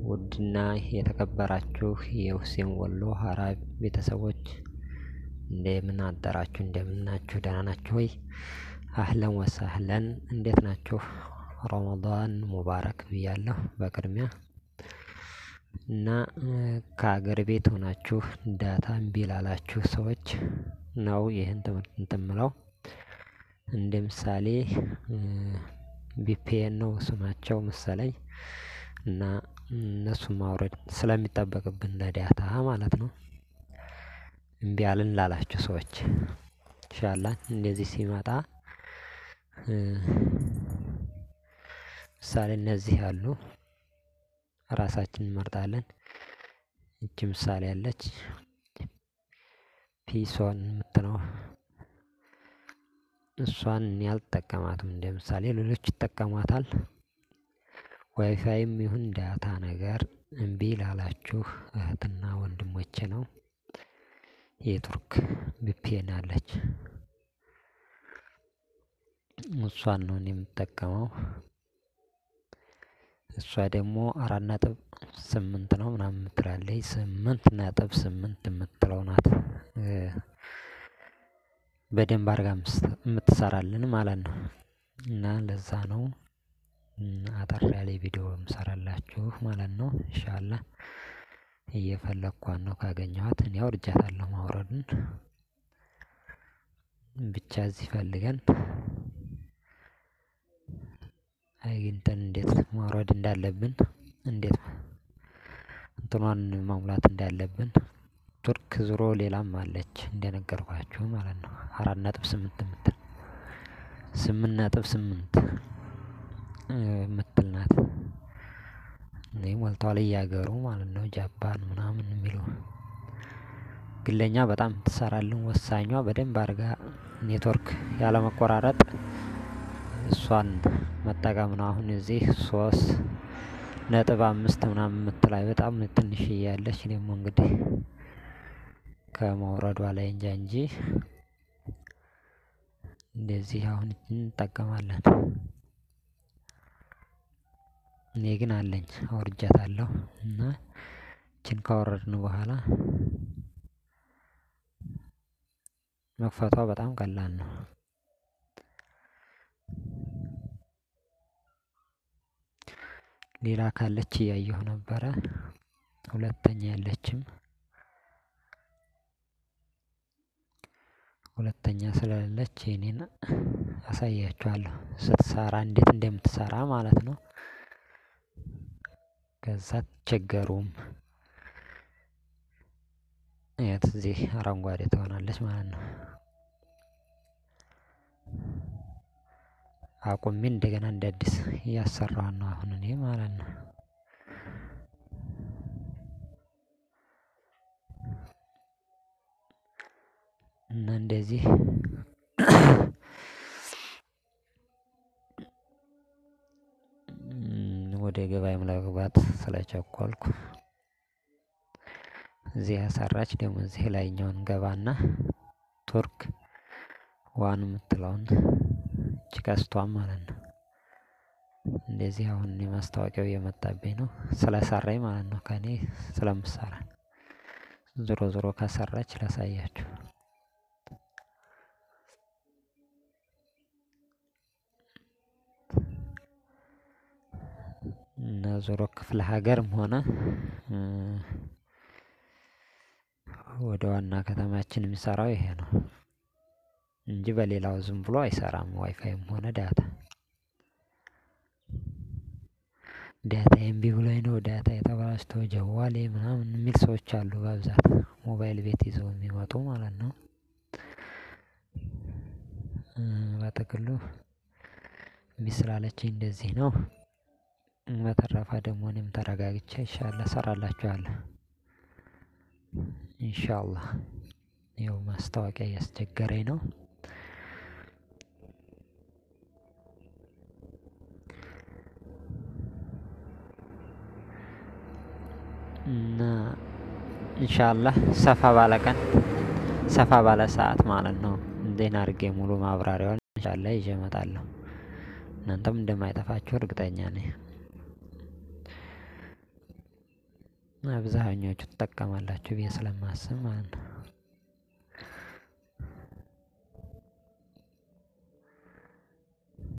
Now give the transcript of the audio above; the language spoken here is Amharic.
ውድና የተከበራችሁ የሁሴን ወሎ ሀራ ቤተሰቦች እንደምን አደራችሁ? እንደምን ናችሁ? ደህና ናችሁ ወይ? አህለን ወሳህለን እንዴት ናችሁ? ረመዳን ሙባረክ ብያለሁ በቅድሚያ እና ከሀገር ቤት ሆናችሁ ዳታ እምቢ ላላችሁ ሰዎች ነው ይህን ትምህርት እንትን ምለው እንደ ምሳሌ ቪፒኤን ነው ስማቸው መሰለኝ እና እነሱን ማውረድ ስለሚጠበቅብን ለዳታ ማለት ነው። እምቢ አልን ላላችሁ ሰዎች ኢንሻአላህ እንደዚህ ሲመጣ ምሳሌ እነዚህ አሉ ራሳችንን እንመርጣለን። ይቺ ምሳሌ አለች ፒሶን የምትለው እሷን እኔ አልጠቀማትም እንደ ምሳሌ ሌሎች ይጠቀሟታል። ዋይፋይም ይሁን ዳታ ነገር እምቢ ላላችሁ እህትና ወንድሞቼ ነው። የቱርክ ቪፒኤን አለች እሷን ነው እኔ የምጠቀመው። እሷ ደግሞ አራት ነጥብ ስምንት ነው ምናምን የምትላለች ስምንት ነጥብ ስምንት የምትለው ናት። በደንብ አድርጋ የምትሰራልን ማለት ነው። እና ለዛ ነው አጠር ያለ ቪዲዮ የምሰራላችሁ ማለት ነው። ኢንሻአላህ እየፈለኳት ነው ካገኘኋት እኔ አውርጃታለሁ ማውረዱን ብቻ እዚህ ፈልገን አግኝተን እንዴት ማውረድ እንዳለብን እንዴት እንትኗን መሙላት እንዳለብን ቱርክ ዙሮ ሌላም አለች እንደነገርኳችሁ ማለት ነው። አራት ነጥብ ስምንት የምትል ስምንት ነጥብ ስምንት የምትል ናት። እኔ ሞልተዋል እያገሩ ማለት ነው ጃፓን ምናምን የሚሉ ግን ለኛ በጣም ትሰራልን ወሳኟ በደንብ አድርጋ ኔትወርክ ያለመቆራረጥ እሷን መጠቀም ነው። አሁን እዚህ ሶስት ነጥብ አምስት ምናምን የምትላይ በጣም ትንሽዬ ያለች ደግሞ እንግዲህ ከመውረዷ ላይ እንጃ እንጂ እንደዚህ አሁን እንጠቀማለን። እኔ ግን አለኝ አውርጃታለሁ እና ይቺን ካወረድን በኋላ መክፈቷ በጣም ቀላል ነው። ሌላ ካለች እያየሁ ነበረ ሁለተኛ የለችም። ሁለተኛ ስለሌለች የኔን አሳያችኋለሁ ስትሰራ እንዴት እንደምትሰራ ማለት ነው። ከዛ አትቸገሩም። እያት እዚህ አረንጓዴ ትሆናለች ማለት ነው። አቁሜ እንደገና እንደ አዲስ እያሰራኋት ነው አሁን እኔ ማለት ነው። እና እንደዚህ ወደ ገበያም ለመግባት ስለቸኮልኩ እዚህ ያሰራች ደግሞ እዚህ ላይኛውን እንገባና ቱርክ ዋን የምትለውን እቺ ቀስቷን ማለት ነው። እንደዚህ አሁን እኔ ማስታወቂያው እየመጣብኝ ነው ስለሰራኝ ማለት ነው። ከእኔ ስለምሰራ ዞሮ ዞሮ ከሰራች ላሳያችሁ። እና ዞሮ ክፍለ ሀገርም ሆነ ወደ ዋና ከተማችን የሚሰራው ይሄ ነው እንጂ በሌላው ዝም ብሎ አይሰራም። ዋይፋይም ሆነ ዳታ ዳታ እምቢ ብሎኝ ነው ዳታ የተበላሽቶ ጀዋሌ ምናምን የሚል ሰዎች አሉ በብዛት ሞባይል ቤት ይዘው የሚመጡ ማለት ነው። በጥቅሉ እምቢ ስላለችኝ እንደዚህ ነው። በተረፈ ደግሞ እኔም ተረጋግቼ ኢንሻአላህ እሰራላችኋለሁ። ኢንሻአላህ ይኸው ማስታወቂያ እያስቸገረኝ ነው። እና ኢንሻአላህ ሰፋ ባለ ቀን ሰፋ ባለ ሰዓት ማለት ነው እንዴት አድርጌ ሙሉ ማብራሪያውን ኢንሻአላህ ይዤ እመጣለሁ። እናንተም እንደማይጠፋችሁ እርግጠኛ ነኝ። አብዛኞቹ ትጠቀማላችሁ ብዬ ስለማስብ ማለት ነው።